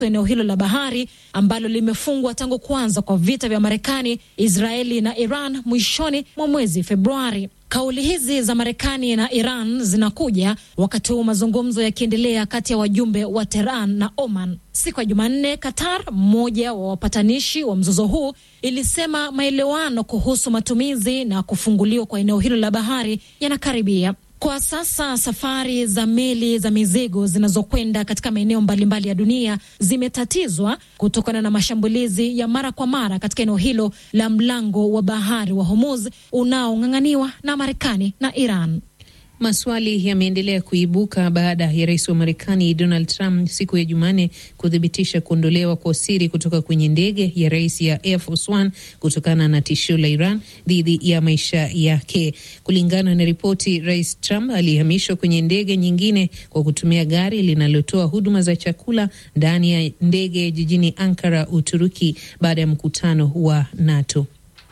eneo hilo la bahari ambalo limefungwa tangu kuanza kwa vita vya Marekani, Israeli na Iran mwishoni mwa mwezi Februari. Kauli hizi za Marekani na Iran zinakuja wakati huu mazungumzo yakiendelea kati ya wajumbe wa Tehran na Oman. Siku ya Jumanne, Qatar, mmoja wa wapatanishi wa mzozo huu, ilisema maelewano kuhusu matumizi na kufunguliwa kwa eneo hilo la bahari yanakaribia. Kwa sasa safari za meli za mizigo zinazokwenda katika maeneo mbalimbali ya dunia zimetatizwa kutokana na mashambulizi ya mara kwa mara katika eneo hilo la mlango wa bahari wa Hormuz unaong'ang'aniwa na Marekani na Iran. Maswali yameendelea kuibuka baada ya rais wa Marekani Donald Trump siku ya Jumanne kuthibitisha kuondolewa kwa siri kutoka kwenye ndege ya rais ya Air Force One kutokana na tishio la Iran dhidi ya maisha yake. Kulingana na ripoti, rais Trump alihamishwa kwenye ndege nyingine kwa kutumia gari linalotoa huduma za chakula ndani ya ndege jijini Ankara, Uturuki, baada ya mkutano wa NATO.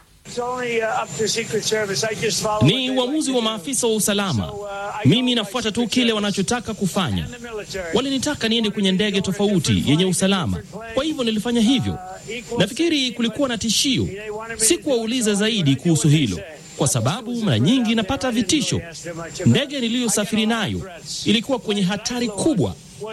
Ni uamuzi wa maafisa wa usalama. Mimi nafuata tu kile wanachotaka kufanya. Walinitaka niende kwenye ndege tofauti yenye usalama, kwa hivyo nilifanya hivyo. Nafikiri kulikuwa na tishio. Sikuwauliza zaidi kuhusu hilo kwa sababu mara nyingi napata vitisho. Ndege niliyosafiri nayo ilikuwa kwenye hatari kubwa.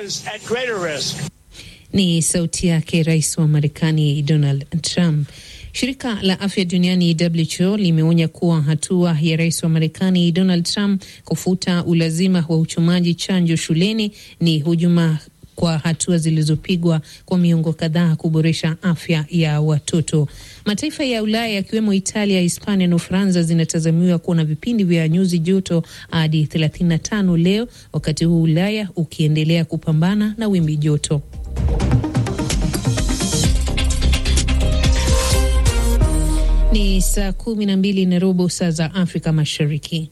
Ni sauti yake rais wa Marekani Donald Trump. Shirika la afya duniani WHO limeonya kuwa hatua ya rais wa Marekani Donald Trump kufuta ulazima wa uchomaji chanjo shuleni ni hujuma kwa hatua zilizopigwa kwa miongo kadhaa kuboresha afya ya watoto. Mataifa ya Ulaya yakiwemo Italia, Hispania na Ufaransa zinatazamiwa kuwa na vipindi vya nyuzi joto hadi 35 leo, wakati huu Ulaya ukiendelea kupambana na wimbi joto. Ni saa kumi na mbili na robo saa za Afrika Mashariki.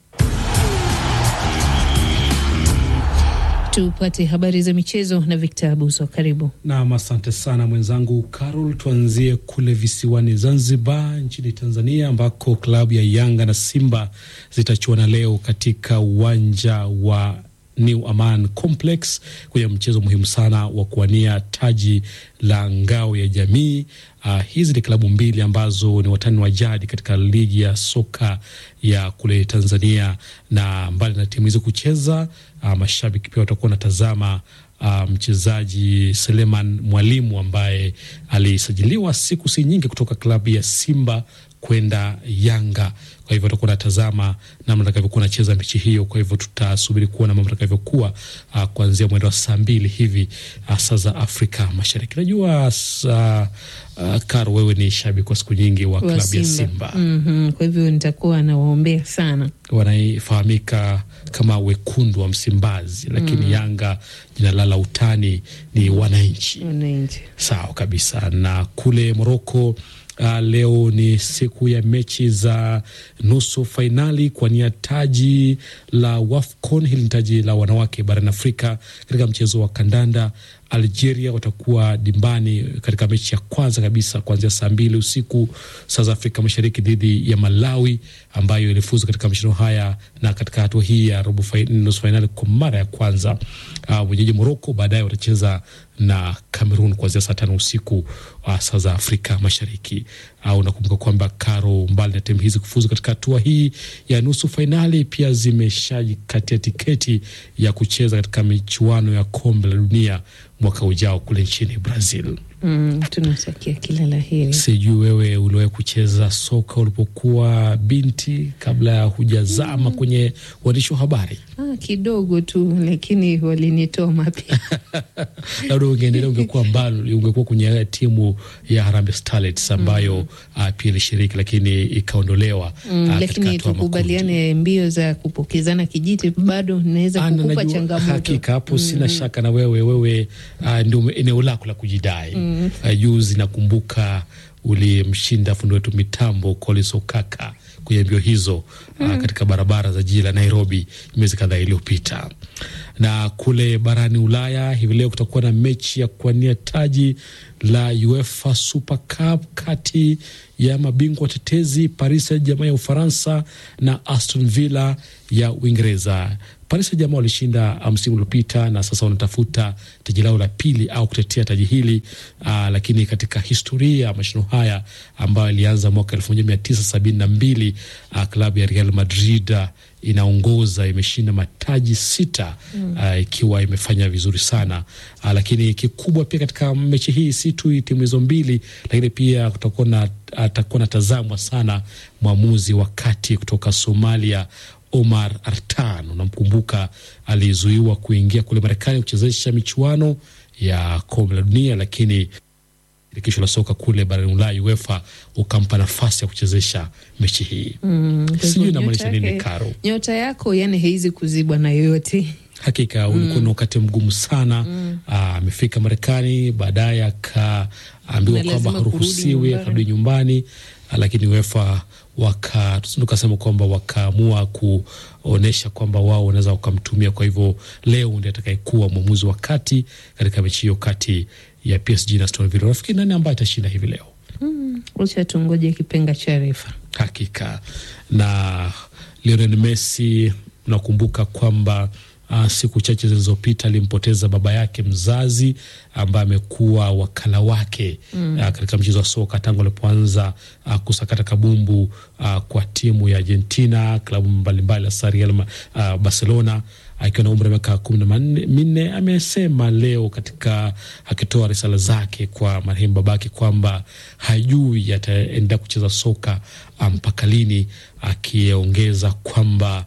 Tupate habari za michezo na Victor Abuso. Karibu nam. Asante sana mwenzangu Carol. Tuanzie kule visiwani Zanzibar nchini Tanzania, ambako klabu ya Yanga na Simba zitachuana leo katika uwanja wa New Aman Complex kwenye mchezo muhimu sana wa kuwania taji la ngao ya jamii. Uh, hizi ni klabu mbili ambazo ni watani wa jadi katika ligi ya soka ya kule Tanzania, na mbali na timu hizo kucheza, uh, mashabiki pia watakuwa wanatazama uh, mchezaji Seleman Mwalimu ambaye alisajiliwa siku si nyingi kutoka klabu ya Simba kwenda Yanga. Kwa hivyo tutakuwa natazama namna atakavyokuwa nacheza mechi hiyo. Kwa hivyo tutasubiri kuona mambo atakavyokuwa uh, kuanzia mwendo wa saa mbili hivi uh, saa za Afrika Mashariki. Najua uh, uh, Karo, wewe ni shabiki kwa siku nyingi wa klabu ya Simba mm -hmm. Kwa hivyo nitakuwa nawaombea sana. Wanaifahamika kama wekundu wa Msimbazi, lakini mm. Yanga jina la la utani ni wananchi. Wananchi, sawa kabisa. Na kule Moroko Uh, leo ni siku ya mechi za nusu fainali kwa nia taji la WAFCON. Hili ni taji la wanawake barani Afrika. Katika mchezo wa kandanda, Algeria watakuwa dimbani katika mechi ya kwanza kabisa kuanzia saa mbili usiku saa za Afrika Mashariki dhidi ya Malawi ambayo ilifuzu katika mashindano haya na katika hatua hii ya robo nusu fainali kwa mara ya kwanza. Uh, wenyeji Moroko baadaye watacheza na Cameroon kuanzia saa tano usiku uh, saa za Afrika Mashariki. Uh, unakumbuka kwamba Karo, mbali na timu hizi kufuzu katika hatua hii ya nusu fainali, pia zimeshajikatia tiketi ya kucheza katika michuano ya kombe la dunia mwaka ujao kule nchini Brazil. Mm, tunatakia kila la heri. Sijui wewe uliwahi kucheza soka ulipokuwa binti kabla ya hujazama mm, kwenye uandishi wa habari? Ah, kidogo tu, lakini walinitoa mapema. Labda ungeendelea, ungekuwa mbali, ungekuwa kwenye timu ya Harambee Starlets ambayo mm, uh, pia ilishiriki lakini ikaondolewa. Mm, uh, lakini tukubaliane, mbio za kupokezana kijiti bado naweza kukupa changamoto. Hakika hapo mm, sina shaka na wewe wewe, uh, ndio eneo lako la kujidai mm. Uh, juzi nakumbuka ulimshinda fundi wetu mitambo Collins Okaka kwenye mbio hizo mm. uh, katika barabara za jiji la Nairobi miezi kadhaa iliyopita. Na kule barani Ulaya hivi leo kutakuwa na mechi ya kuwania taji la UEFA Super Cup kati ya mabingwa watetezi Paris Saint-Germain ya Ufaransa na Aston Villa ya Uingereza. Paris Saint-Germain walishinda msimu uliopita na sasa wanatafuta taji lao la pili au kutetea taji hili uh, lakini katika historia ya mashindano haya ambayo ilianza mwaka elfu moja mia tisa sabini na mbili uh, klabu ya Real Madrid uh, inaongoza imeshinda mataji sita mm. uh, ikiwa imefanya vizuri sana uh, lakini kikubwa pia katika mechi hii si tu timu hizo mbili, lakini pia kutakuwa na atakuwa natazamwa sana mwamuzi wa kati kutoka Somalia Omar Artan, unamkumbuka, alizuiwa kuingia kule Marekani kuchezesha michuano ya kombe la dunia, lakini shirikisho la soka kule barani Ulaya UEFA ukampa nafasi ya kuchezesha mechi hii Mm, kwa sijui hivyo inamaanisha nyota nini yake- Karo. Nyota yako yani haizi kuzibwa na yoyote. Hakika ulikuwa na wakati mgumu sana. Ah, Amefika Marekani, baadaye akaambiwa Na kwamba lazima kurudi haruhusiwi, nyumbani. akarudi nyumbani, Ah, lakini UEFA waka tukasema kwamba wakaamua kuonyesha kwamba wao wanaweza wakamtumia. Kwa hivyo leo ndiye atakayekuwa mwamuzi wa kati katika mechi hiyo kati ya PSG na Aston Villa. Nafikiri nani ambaye atashinda hivi leo? Wacha tungoje kipenga cha refa. Hakika na Lionel Messi, nakumbuka kwamba uh, siku chache zilizopita alimpoteza baba yake mzazi ambaye amekuwa wakala wake mm. uh, katika mchezo wa soka tangu alipoanza uh, kusakata kabumbu uh, kwa timu ya Argentina, klabu mbalimbali hasa Real Ma- uh, Barcelona akiwa na umri wa miaka kumi na manne- minne amesema leo katika akitoa risala zake kwa marehemu babake kwamba hajui ataendelea kucheza soka ah, mpaka lini, akiongeza kwamba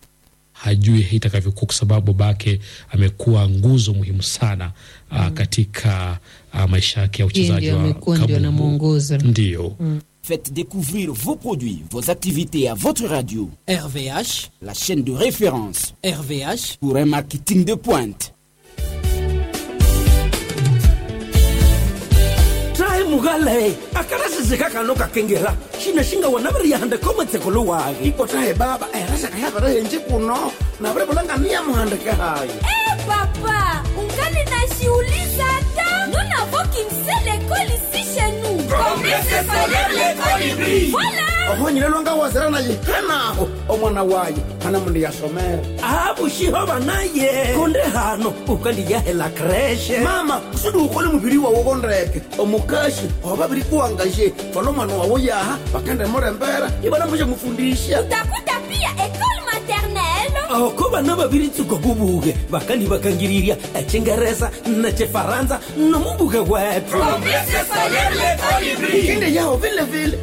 hajui itakavyokuwa kwa sababu babake amekuwa nguzo muhimu sana ah, katika ah, maisha yake ya Yeye uchezaji ndio wa amekuwa ndio kabumbu. anamwongoza. Ndio Faites découvrir vos produits, vos activités à votre radio, RVH, la chaîne de référence RVH, pour un marketing de pointe. tahe mugale akarasizika kano kakengela xinexinga wena va ri yahanda komatseko wage ipotahe baba erasakayavara henji kuno navire vulangani ya muhandike hayi Eh, papa, ungali najiuliza hata nous n'avons qu'une seule école ici chez nous. Complexe scolaire l'école hybride. Voilà. ohonyile lwanga wazira naye hanaho omwana waye hana mundu yasomera avuxiho vanaye konde hano ukandiyahela kreshe mama usudi ukole muviri wawo kondeke omukashi ovaviri kuwangashe fana omwana wawo yaha vakende murembera ivana mushe mufundisha Utakuta pia école maternelle. aho ko vana vaviri tsuko kuvuke vakandi vakangirirya echingeresa na chifaransa nomuvuke wetu Complexe scolaire l'école hybride. ikinde yaho vile vile